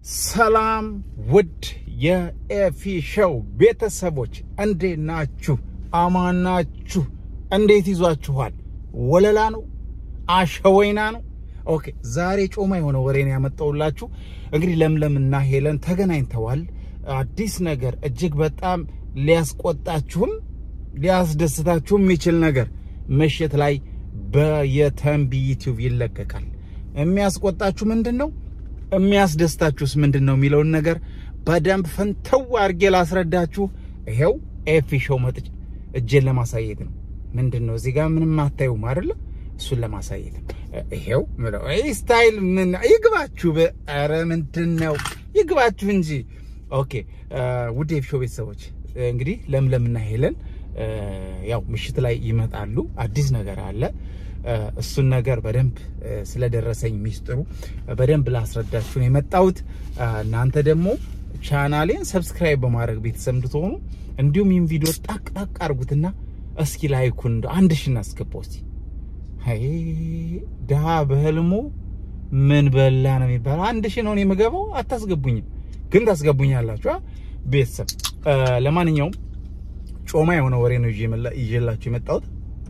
ሰላም ውድ የኤፊ ሾው ቤተሰቦች እንዴት ናችሁ? አማን ናችሁ? እንዴት ይዟችኋል? ወለላ ነው? አሸወይና ነው? ኦኬ ዛሬ ጮማ የሆነ ወሬን ያመጣውላችሁ። እንግዲህ ለምለምና ሄለን ተገናኝተዋል። አዲስ ነገር እጅግ በጣም ሊያስቆጣችሁም ሊያስደስታችሁም የሚችል ነገር ምሽት ላይ በየተንቢ ዩቲዩብ ይለቀቃል። የሚያስቆጣችሁ ምንድን ነው? የሚያስደስታችሁስ ምንድን ነው የሚለውን ነገር በደንብ ፈንተው አድርጌ ላስረዳችሁ። ይሄው ኤፊ ሾው መጥቼ እጄን ለማሳየት ነው። ምንድን ነው እዚህ ጋር ምንም አታዩም አይደለ? እሱን ለማሳየት ነው። ይሄው ምለው ስታይል ምን ይግባችሁ። ኧረ ምንድን ነው ይግባችሁ እንጂ። ኦኬ ውድ ኤፊ ሾው ቤተሰቦች እንግዲህ ለምለምና ሄለን ያው ምሽት ላይ ይመጣሉ። አዲስ ነገር አለ። እሱን ነገር በደንብ ስለደረሰኝ ሚስጥሩ በደንብ ላስረዳችሁ ነው የመጣሁት። እናንተ ደግሞ ቻናሌን ሰብስክራይብ በማድረግ ቤተሰብ እንድትሆኑ እንዲሁም ይህን ቪዲዮ ጣቅ ጣቅ አድርጉትና እስኪ ላይኩን እንደ አንድ ሺ እናስገባው እስኪ። አይ ድሃ በህልሙ ምን በላ ነው የሚባለው። አንድ ሺ ነው የምገባው። አታስገቡኝም፣ ግን ታስገቡኛላችሁ ቤተሰብ። ለማንኛውም ጮማ የሆነ ወሬ ነው ይዤላችሁ የመጣሁት።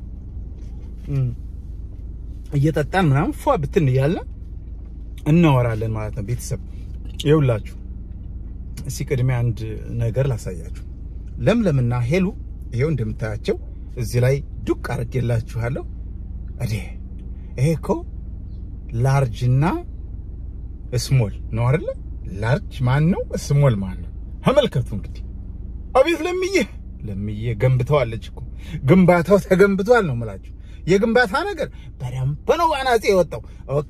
እየጠጣን ምናምን ፏ ብትን እያለ እናወራለን ማለት ነው። ቤተሰብ ይኸውላችሁ፣ እስኪ ቅድሚያ አንድ ነገር ላሳያችሁ። ለምለምና ሄሉ ይኸው እንደምታያቸው እዚህ ላይ ዱቅ አድርጌላችኋለሁ። እዴ ይሄ እኮ ላርጅ እና ስሞል ነው አይደለ? ላርጅ ማን ነው? ስሞል ማን ነው? ተመልከቱ እንግዲህ። አቤት ለምዬ ለምዬ ገንብተዋለች እኮ ግንባታው ተገንብቷል ነው የምላችሁ። የግንባታ ነገር በደንብ ነው በአናፄ የወጣው። ኦኬ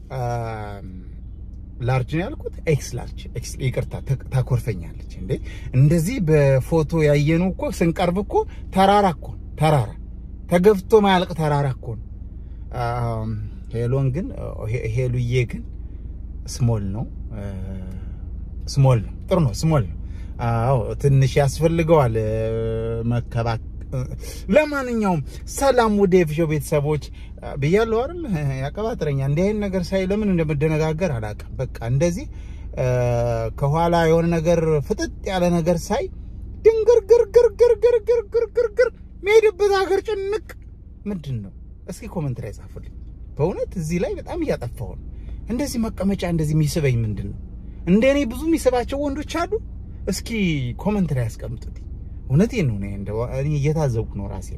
ላርጅ ነው ያልኩት፣ ኤክስ ላርጅ። ይቅርታ ታኮርፈኛለች እንዴ! እንደዚህ በፎቶ ያየኑ እኮ ስንቀርብ እኮ ተራራ እኮ ተራራ ተገፍቶ ማያልቅ ተራራ እኮ ነው። ሄሎን ግን ሄሉዬ ግን ስሞል ነው ስሞል ነው። ጥሩ ነው ስሞል ነው። አዎ ትንሽ ያስፈልገዋል መከባከ ለማንኛውም ሰላም ወደ ኤፊ ሾው ቤተሰቦች ብያለሁ አይደል? ያቀባጥረኛ እንዲህ አይነት ነገር ሳይ ለምን እንደምደነጋገር አላውቅም። በቃ እንደዚህ ከኋላ የሆነ ነገር ፍጥጥ ያለ ነገር ሳይ ድንግርግርግርግርግርግርግርግር መሄድበት ሀገር ጭንቅ ምንድን ነው? እስኪ ኮመንት ላይ ጻፉልኝ። በእውነት እዚህ ላይ በጣም እያጠፋሁ ነው። እንደዚህ መቀመጫ እንደዚህ የሚስበኝ ምንድን ነው? እንደ እኔ ብዙ የሚስባቸው ወንዶች አሉ። እስኪ ኮመንት ላይ ያስቀምጡት። እውነቴን ነው። እኔ እየታዘብኩ ነው ራሴ።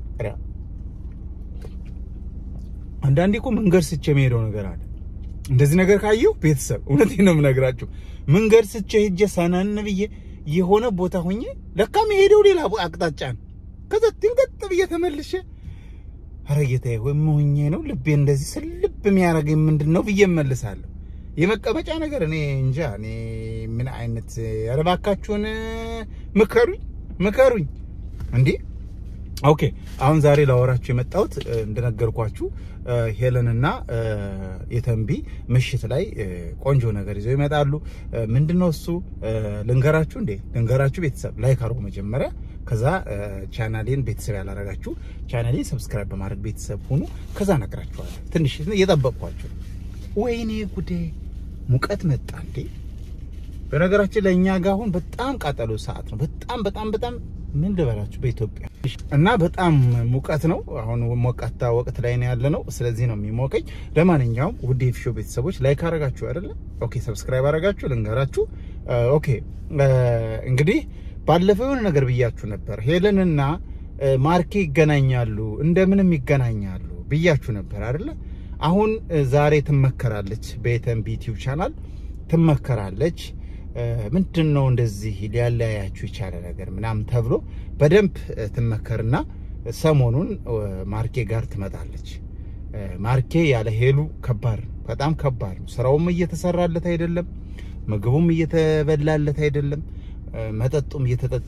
አንዳንዴ እኮ መንገድ ስቼ የሚሄደው ነገር አለ። እንደዚህ ነገር ካየሁ ቤተሰብ እውነቴን ነው የምነግራችሁ። መንገድ ስቼ ሄጄ ሰነን ብዬ የሆነ ቦታ ሆኜ ለካ የሄደው ሌላ አቅጣጫ ነው። ከዛ ድንገት ብዬ ተመልሼ ኧረ ጌታዬ ወይ ሆኜ ነው ልቤ እንደዚህ ስልብ የሚያደርገኝ ምንድን ነው ብዬ እመልሳለሁ። የመቀመጫ ነገር እኔ እንጃ። እኔ ምን አይነት ኧረ እባካችሁን ምከሩኝ ምከሩኝ እንዴ። ኦኬ አሁን ዛሬ ላወራችሁ የመጣሁት እንደነገርኳችሁ ሄለንና የተንቢ ምሽት ላይ ቆንጆ ነገር ይዘው ይመጣሉ። ምንድነው እሱ ልንገራችሁ እንዴ ልንገራችሁ። ቤተሰብ ላይክ አድርጉ መጀመሪያ። ከዛ ቻናሌን ቤተሰብ ያላረጋችሁ ቻናሌን ሰብስክራይብ በማድረግ ቤተሰብ ሁኑ። ከዛ እነግራችኋለሁ። ትንሽ እየጠበቅኳችሁ። ወይኔ ጉዴ ሙቀት መጣ እንዴ! በነገራችን ለእኛ ጋር አሁን በጣም ቃጠሎ ሰዓት ነው። በጣም በጣም በጣም ምን ልበላችሁ በኢትዮጵያ እና በጣም ሙቀት ነው። አሁን ሞቃታ ወቅት ላይ ነው ያለ ነው። ስለዚህ ነው የሚሞቀኝ። ለማንኛውም ውድ ኤፊ ሾው ቤተሰቦች ላይክ አረጋችሁ አይደለ? ኦኬ ሰብስክራይብ አረጋችሁ። ልንገራችሁ። ኦኬ እንግዲህ ባለፈው የሆነ ነገር ብያችሁ ነበር። ሄለንና ማርኬ ይገናኛሉ፣ እንደምንም ይገናኛሉ ብያችሁ ነበር አይደለ? አሁን ዛሬ ትመከራለች በየተንቢ ዩቲዩብ ቻናል ትመከራለች። ምንድን ነው እንደዚህ ሊያለያያችሁ የቻለ ነገር ምናምን ተብሎ በደንብ ትመከርና ሰሞኑን ማርኬ ጋር ትመጣለች። ማርኬ ያለ ሄሉ ከባድ ነው፣ በጣም ከባድ ነው። ስራውም እየተሰራለት አይደለም፣ ምግቡም እየተበላለት አይደለም፣ መጠጡም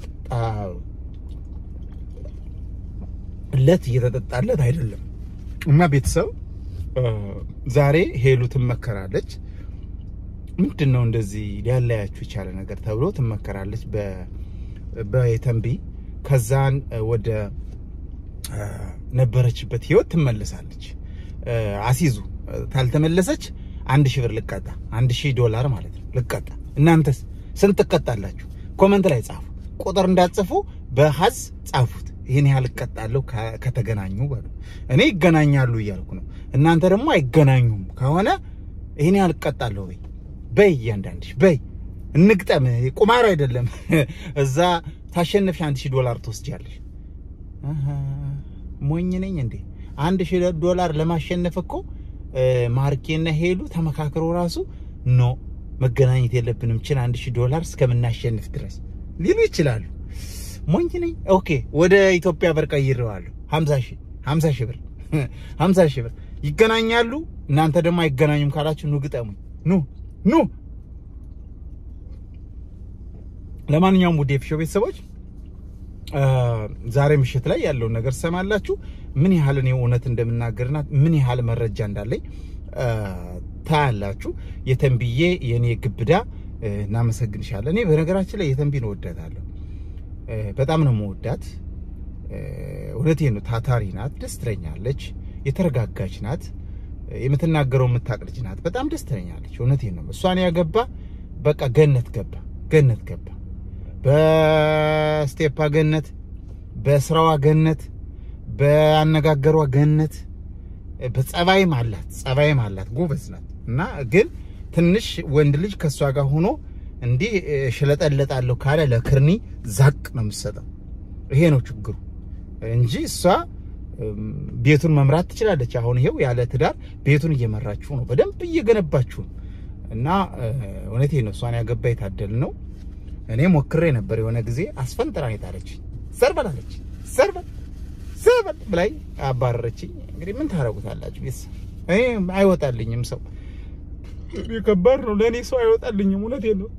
እየተጠጣለት እየተጠጣለት አይደለም እና ቤተሰብ ዛሬ ሄሉ ትመከራለች። ምንድን ነው እንደዚህ ሊያለያችሁ የቻለ ነገር ተብሎ ትመከራለች በየተንቢ። ከዛን ወደ ነበረችበት ህይወት ትመለሳለች። አሲዙ ታልተመለሰች አንድ ሺህ ብር ልቀጣ፣ አንድ ሺህ ዶላር ማለት ነው ልቀጣ። እናንተስ ስንት ትቀጣላችሁ? ኮመንት ላይ ጻፉ። ቁጥር እንዳትጽፉ በሀዝ ጻፉት። ይህን ያህል እቀጣለሁ ከ- ከተገናኙ በሉ። እኔ ይገናኛሉ እያልኩ ነው። እናንተ ደግሞ አይገናኙም ከሆነ ይህን ያህል እቀጣለሁ በይ በይ፣ እያንዳንድሽ በይ። እንግጠም። ቁማር አይደለም። እዛ ታሸንፍሽ አንድ ሺህ ዶላር ትወስጃለሽ። አሃ፣ ሞኝ ነኝ እንዴ? አንድ ሺህ ዶላር ለማሸነፍ እኮ እ፣ ማርኬና ሄሉ ተመካክሮ ራሱ ኖ መገናኘት የለብንም ችን አንድ ሺህ ዶላር እስከምናሸንፍ ድረስ ሊሉ ይችላሉ። ሞኝ ነኝ። ኦኬ ወደ ኢትዮጵያ ብር ቀይሬዋለሁ። 50 ሺህ 50 ሺህ ብር 50 ሺህ ብር ይገናኛሉ። እናንተ ደግሞ አይገናኙም ካላችሁ ኑ ግጠሙኝ። ኑ ኑ። ለማንኛውም ውድ የፊሾ ቤተሰቦች አ፣ ዛሬ ምሽት ላይ ያለውን ነገር ትሰማላችሁ። ምን ያህል እኔ እውነት እንደምናገርና ምን ያህል መረጃ እንዳለኝ አ፣ ታያላችሁ። የተንብዬ የኔ ግብዳ እ፣ እናመሰግንሻለን። እኔ በነገራችን ላይ የተንቢን እወዳታለሁ። እ፣ በጣም ነው መወዳት። እውነቴን ነው። ታታሪ ናት፣ ደስ ትለኛለች። የተረጋጋች ናት። እ፣ የምትናገረው የምታቅ ልጅ ናት። በጣም ደስ ትለኛለች። እውነቴን ነው። እሷን ያገባ በቃ ገነት ገባ፣ ገነት ገባ። በስቴፓ ገነት፣ በስራዋ ገነት፣ በአነጋገሯ ገነት፣ በጸባይም አላት ጸባይም አላት። ጎበዝ ናት እና ግን ትንሽ ወንድ ልጅ ከእሷ ጋር ሆኖ እንዲህ እ፣ ሽለጠለጣለሁ ካለ ለክርኒ ዛቅ ነው የምትሰጠው። ይሄ ነው ችግሩ እንጂ እሷ እም፣ ቤቱን መምራት ትችላለች። አሁን ይሄው ያለ ትዳር ቤቱን እየመራችሁ ነው፣ በደንብ እየገነባችሁ ነው። እና እ፣ እውነቴን ነው። እሷን ያገባ የታደል ነው። እኔ ሞክሬ ነበር የሆነ ጊዜ አስፈንጥራ የጣለች ዘርበል አለች ዘርበል ዘርበል ብላኝ አባረረችኝ። እንግዲህ ምን ታረጉታላችሁ? ቤተሰብ እኔ አይወጣልኝም ሰው እኔ ከባድ ነው ለእኔ ሰው አይወጣልኝም። እውነቴን ነው።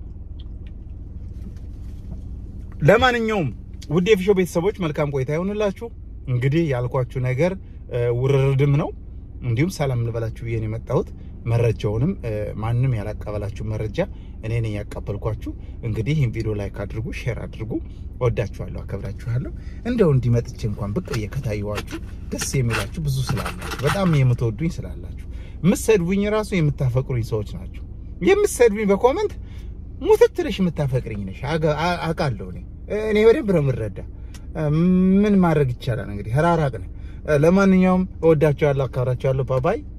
ለማንኛውም ውድ የፊሾ ቤተሰቦች መልካም ቆይታ ይሆንላችሁ። እንግዲህ ያልኳችሁ ነገር እ፣ ውርርድም ነው እንዲሁም ሰላም ልበላችሁ ብዬ ነው የመጣሁት። መረጃውንም እ፣ ማንም ያላቀበላችሁ መረጃ እኔ ነኝ ያቀበልኳችሁ። እንግዲህ ይህን ቪዲዮ ላይክ አድርጉ፣ ሼር አድርጉ። ወዳችኋለሁ፣ አከብራችኋለሁ። እንደው እንዲመጥቼ እንኳን ብቅ ብዬ ከታየኋችሁ ደስ የሚላችሁ ብዙ ስላላችሁ፣ በጣም የምትወዱኝ ስላላችሁ፣ የምትሰድቡኝ ራሱ የምታፈቅሩኝ ሰዎች ናቸው። የምትሰድቡኝ በኮመንት ሙትትልሽ የምታፈቅርኝ ነሽ አገ- አ- አውቃለሁ። እኔ እኔ በደንብ ነው የምረዳ። ምን ማድረግ ይቻላል እንግዲህ ህራራቅ ነው። ለማንኛውም እወዳችኋለሁ፣ አካብራችኋለሁ። ባባይ